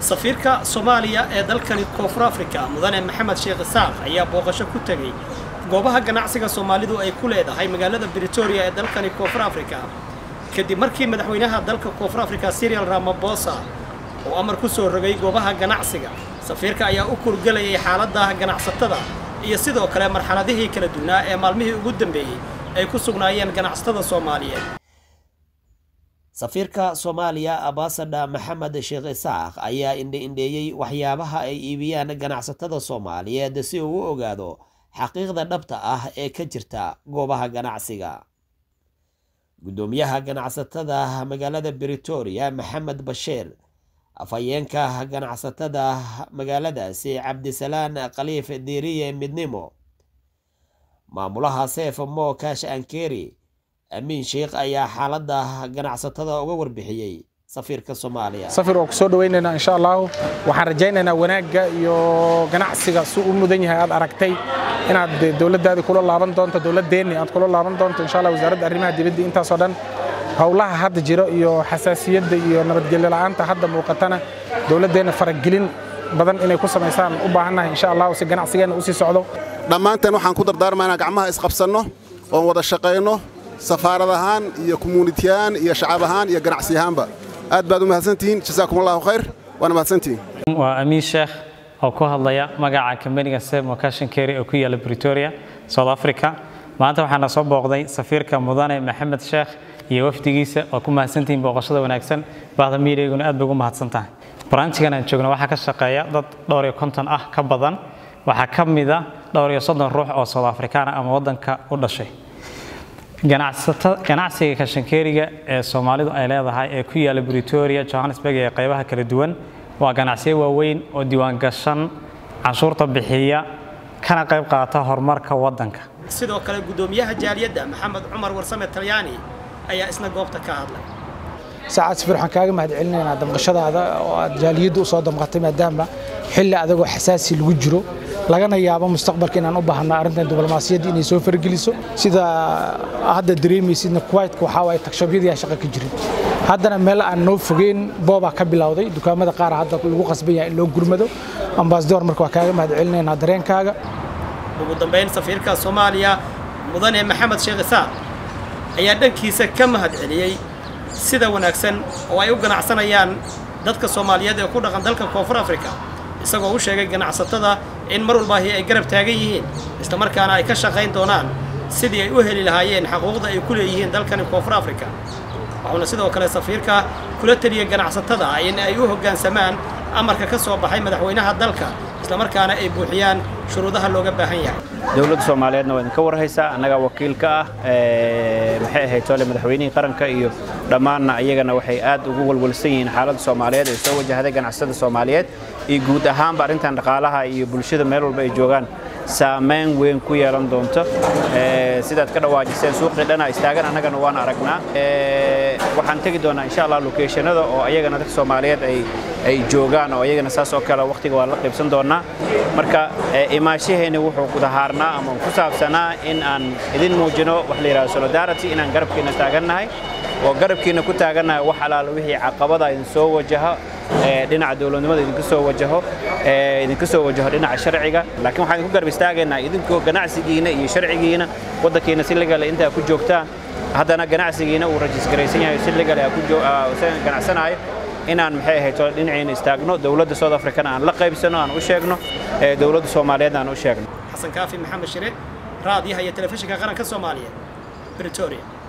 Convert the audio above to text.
safiirka soomaaliya ee dalkani koonfur afrika mudane maxamed sheekh isaaq ayaa booqasho ku tegey goobaha ganacsiga soomaalidu ay ku leedahay magaalada britoria ee dalkani koonfur afrika kadib markii madaxweynaha dalka koonfur afrika sirial ramabosa uu amar ku soo rogay goobaha ganacsiga safiirka ayaa u kurgelayay xaaladda ganacsatada iyo sidoo kale marxaladihii kala duwanaa ee maalmihii ugu dambeeyey ay ku sugnaayeen ganacsatada soomaaliyeed safiirka soomaaliya abasadha maxamed sheekh isaaq ayaa indhe-indheeyey waxyaabaha ay iibiyaan ganacsatada soomaaliyeed si uu u ogaado xaqiiqda dhabta ah ee ka jirta goobaha ganacsiga guddoomiyaha ganacsatada magaalada britoria maxamed bashiir afhayeenka ganacsatada magaaladaasi cabdisalaan khaliif diiriye midnimo maamulaha seef mo kash ankeri amiin sheikh ayaa xaaladda ganacsatada uga warbixiyey safiirka soomaaliya safir oo ku soo dhawaynaynaa insha allahu waxaan rajaynaynaa wanaagga iyo ganacsiga si u mudan yahay aad aragtay inaad dowladdaadii kula laaban doonto dowladdeenni aad kula laaban doonto insha allah wasaaradda arrimaha dibadda intaasoo dhan howlaha hadda jiro iyo xasaasiyadda iyo nabadgelyo la'aanta hadda muuqatana dowladdeenna faragelin badan inay ku samaysaan u baahannahay insha allahu si ganacsigeenna usii socdo dhammaanteen waxaan ku dardaarmaynaa gacmaha isqabsanno oon wada shaqayno safaarad ahaan iyo commuunitiyahaan iyo shacab ahaan iyo ganacsi ahaanba aad baad u mahadsantihiin jasaakum allahu khayr waana mahadsantihiin waa amiin sheekh oo ku hadlaya magaca kambaniga semo cashin kerry oo ku yaala britoria south africa maanta waxaana soo booqday safiirka mudane maxamed sheekh iyo wafdigiisa waa ku mahadsantihiin booqashada wanaagsan bahda miidiyguna aad bay ugu mahadsan tahay branchigan aan joogno waxaa ka shaqeeya dad dhowr iyo konton ah ka badan waxaa ka mida dhowr iyo soddon ruux oo south afrikaan ama waddanka u dhashay ganacsiga kashankeeriga ee soomaalidu ay leedahay ee ku yaala britoria johannesburg ee qaybaha kala duwan waa ganacsiyo waaweyn oo diiwaangashan canshuurta bixiya kana qayb qaata horumarka waddanka sidoo kale guddoomiyaha jaaliyadda maxamed cumar warsame talyaani ayaa isna goobta ka hadlay saacad safir waxaan kaaga mahad celinaynaa damqashadaada oo aad jaaliyadda u soo damqatay maadaama xilli adagoo xasaasi lagu jiro lagana yaabo mustaqbalka inaan u baahno arrintan diblomaasiyadda inay soo fargeliso sida hadda dareemaysidna kuwaitka waxaa waaye tagshabyadii shaqa ka jirin haddana meel aan noo fogeyn boobaa ka bilowday dukaamada qaar hadda lagu qasban yahay in loo gurmado ambasador marka waa kaaga mahad celinaynaa dareenkaaga ugu dambayn safiirka soomaaliya mudane maxamed sheekh isaaq ayaa dhankiisa ka mahad celiyey sida wanaagsan oo ay u ganacsanayaan dadka soomaaliyeed ee ku dhaqan dalka koonfur afrika isagoo u sheegay ganacsatada in mar walbaahi ay garab taagan yihiin islamarkaana ay ka shaqayn doonaan sidii ay u heli lahaayeen xaquuqda ay ku leeyihiin dalkani koonfur afrika wuxuuna sidoo kale safiirka kula teliyey ganacsatada in ay u hoggaansamaan amarka ka soo baxay madaxweynaha dalka islamarkaana ay buuxiyaan shuruudaha looga baahan yahay dowladda soomaaliyeedna waa idinka warhaysaa annagaa wakiilka ah maxay ahayd tole madaxweynihii qaranka iyo dhammaanna iyagana waxay aad ugu walwalsan yihiin xaaladda soomaaliyeed ee soo wajahday ganacsatada soomaaliyeed iyo guud ahaanba arrintan dhaqaalaha iyo bulshada meel walba ay joogaan saamayn weyn ku yeelan doonto sidaad ka dhawaajiseen suuqii dhana istaagan annagana waan aragnaa waxaan tegi doonaa insha allah lokeeshanada oo ayagana dadka soomaaliyeed ay joogaan oo ayagana saas oo kale wakhtiga waa la qaybsan doonaa marka imaashaheeni wuxuu kudahaarnaa ama ku saabsanaa in aan idin muujino wax la yidhahdo solidarity inaan garabkiina taagannahay oo garabkiina ku taagannahay wax alaala wixii caqabada idin soo wajaha dhinaca dowladnimada idinka soo wajaho idinka soo wajaho dhinaca sharciga laakiin waxaan idinku garab istaagaynaa idinkoo ganacsigiina iyo sharcigiina waddankiina si legale intaa ku joogtaan haddana ganacsigiina uu rajisgaraysan yahay si legale ganacsanaayo inaan maxay ahayd dhinaciina istaagno dowladda south africana aan la qaybsano aan u sheegno dowladda soomaaliyeed aan u sheegno xasan kaafi maxamed shire raadiyaha iyo telefishinka qaranka soomaaliyeed britoria